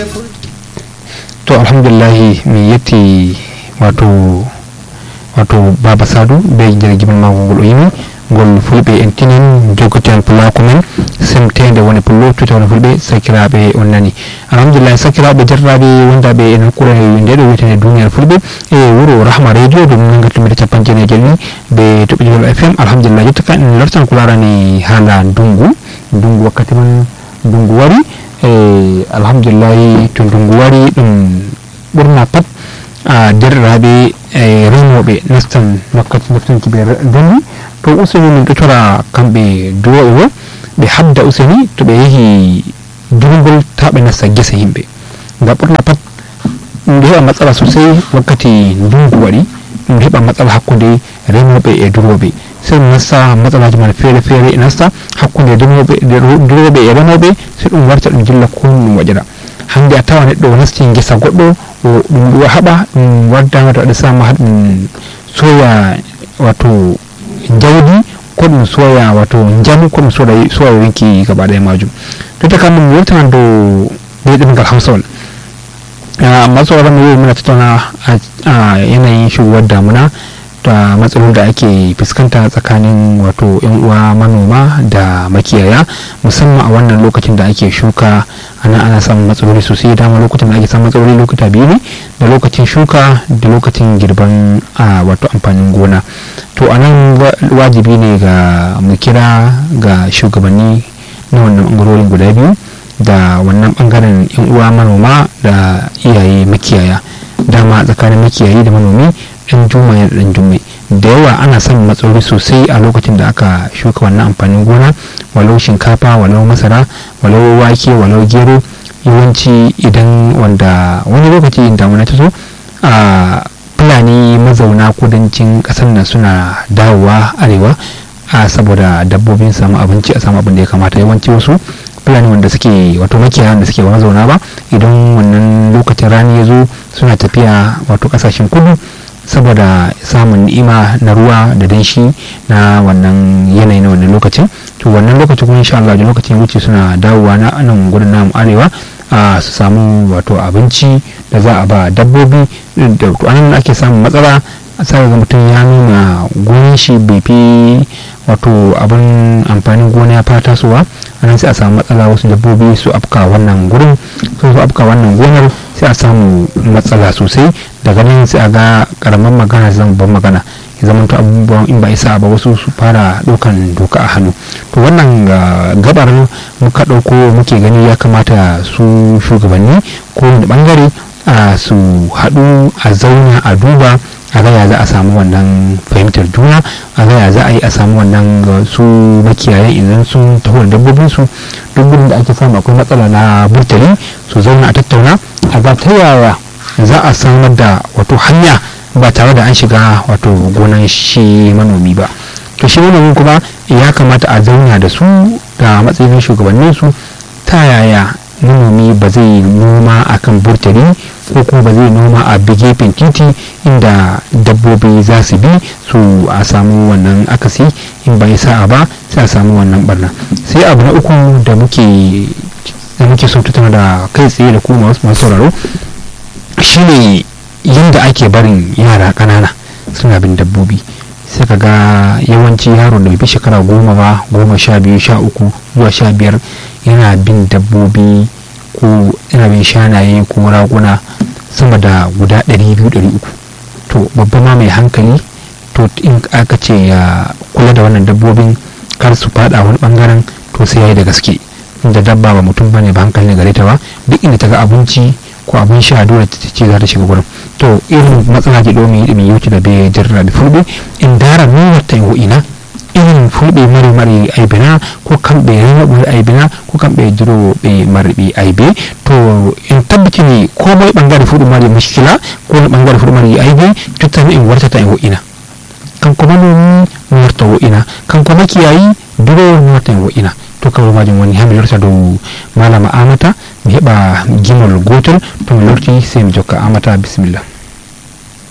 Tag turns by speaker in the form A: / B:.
A: to alhamdulillahi mi yetti wato wato baba sadou be jirgimol makko ngol o yimi ngol fulɓe en tinen jogoten pulaku men semtede woni pullo tuta woni fulɓe sakiraɓe on nani alhamdulillah sakiraɓe jarraɓe wondaɓe en hakkure nde ɗo wiyetene duniyar fulɓe e wuro rahma radio ɗum nangatumide capan jeene jel ni ɓe toɓɓe fm alhamdulillah jotta ka en lortan ko larani haala ndungu ndungu wakkati man ndungu wari e alhamdulillahi to ndungu wari ɗum ɓurna pat a derɗiraɓe e remoɓe nastan wakkati naftanki ɓe ndendi to useni min ɗo tora kamɓe duwoɓe bo ɓe habda useni to ɓe yeehi durgol ta ɓe nasta gese yimɓe ngam ɓurna pat ɗum ɗo heɓa matsala sosai wakkati ndungu waɗi ɗum heɓa matsala hakkude remoɓe e duroɓe sai ɗum nasta matsalaji man feere feere e nasta hakkude duroɓe e remoɓe sai ɗum warta ɗum jilla ko ɗum waɗira hande a tawa neɗɗo o nasti gesa goɗɗo o ɗum ɗo haɓa ɗum waddama to waɗa sama ha ɗum soya wato jawdi ko ɗum soya wato jamu ko ɗum soda soya yonki gaba ɗaya majum jotta kam ɗum wurtanan dow ɓe ɗemgal hausawol amma tsoron yau muna tattauna a yanayin shigowar damuna da matsalolin da ake fuskanta tsakanin wato yan uwa manoma da makiyaya musamman a wannan lokacin da ake shuka ana ana samun matsaloli sosai dama lokacin da ake samun matsaloli lokuta biyu ne da lokacin shuka da lokacin girban a wato amfanin gona to a nan wajibi ne ga mu kira ga shugabanni na wannan bangarorin guda biyu da wannan bangaren yan uwa manoma da iyaye makiyaya dama tsakanin makiyayi da manomi dan juma da dan jummai da yawa ana samun matsaloli sosai a lokacin da aka shuka wannan amfanin gona walau shinkafa walau masara walau wake walau gero yawanci idan wanda wani lokaci damuna ta zo a fulani mazauna kudancin kasar nan suna dawowa arewa a saboda dabbobin samu abinci a samu abin da ya kamata yawanci wasu fulani wanda suke wato makiyaya da suke mazauna ba idan wannan lokacin rani ya zo suna tafiya wato kasashen kudu saboda samun ni'ima na ruwa da danshi na wannan yanayi na wannan lokacin to wannan lokacin kuma insha Allah da lokacin wuce suna dawowa na nan gurin namu arewa a su samu wato abinci da za a ba dabbobi da to anan ake samun matsala sai ga mutum ya nuna gonin shi bai fi wato abin amfanin gona ya fara tasowa anan sai a samu matsala wasu dabbobi su afka wannan gurin su afka wannan gonar sai a samu matsala sosai daga nan sai a ga karamin magana zan ban magana ya zama to abubuwan in ba isa ba wasu su fara ɗaukan doka a hannu to wannan gabar muka ɗauko muke gani ya kamata su shugabanni ko wani bangare a su haɗu a zauna a duba a gaya za a samu wannan fahimtar juna a gaya za a yi a samu wannan su makiyayan idan sun taho da dabbobin su duk gudun da ake samu akwai matsala na burtali su zauna a tattauna a ga ta yaya za a samar da wato hanya ba tare da an shiga wato gonan shi manomi ba to shi manomi kuma ya kamata a zauna da su da matsayin shugabannin su ta yaya manomi ba zai noma akan burtali ko kuma ba zai noma a gefen titi inda dabbobi za su bi su a samu wannan akasi in bai sa'a ba sai a samu wannan barna sai abu na uku da muke da muke so tattauna da kai tsaye da kuma masu sauraro shine yadda ake barin yara ƙanana suna bin dabbobi sai ka ga yawanci yaro da bai fi shekara goma ba goma sha biyu sha uku zuwa sha biyar yana bin dabbobi ko yana bin shanaye ko raguna sama da guda 200-300 to babba ma mai hankali to in aka ce ya kula da wannan dabbobin kar su fada wani bangaren to sai ya yi da gaske inda dabba ba mutum bane ba hankali ne gare ta ba duk inda ta ga abinci ko abin sha dole ta ce za ta shiga gurin to irin matsala ke domin yi yauci da bai jirra da fulbe in dara nuna ta yi ina irin fulɓe mari mari aibina ko kamɓe remoɓe aibina ko kamɓe duroɓe marɓe aibe to in tabbaci ne komai ɓangare fuɗu mari muskila ko wani ɓangare fuɗu mari aibe jottani in wartata e wo'ina kanko manomi mi warta wo'ina kanko makiyayi durowo mi warta e wo'ina to kawai majum woni hami lorta dow malama amata mi heɓa gimol gotol to mi lorti sai mi jokka amata bisimillah